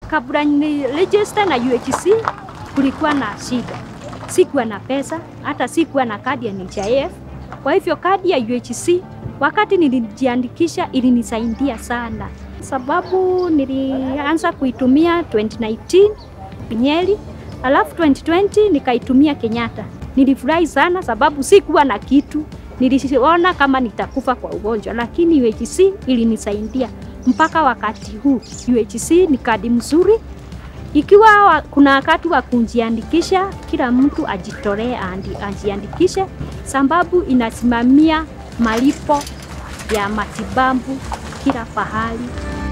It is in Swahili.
Kabla ni register na UHC kulikuwa na shida, sikuwa na pesa, hata sikuwa na kadi ya NHIF. Kwa hivyo kadi ya UHC wakati nilijiandikisha ilinisaidia sana, sababu nilianza kuitumia 2019 Nyeri, alafu 2020 nikaitumia Kenyatta. Nilifurahi sana sababu sikuwa na kitu, niliona kama nitakufa kwa ugonjwa, lakini UHC ilinisaidia mpaka wakati huu. UHC ni kadi mzuri. Ikiwa wa, kuna wakati wa kujiandikisha, kila mtu ajitolee andi- ajiandikishe, sababu inasimamia malipo ya matibabu kila pahali.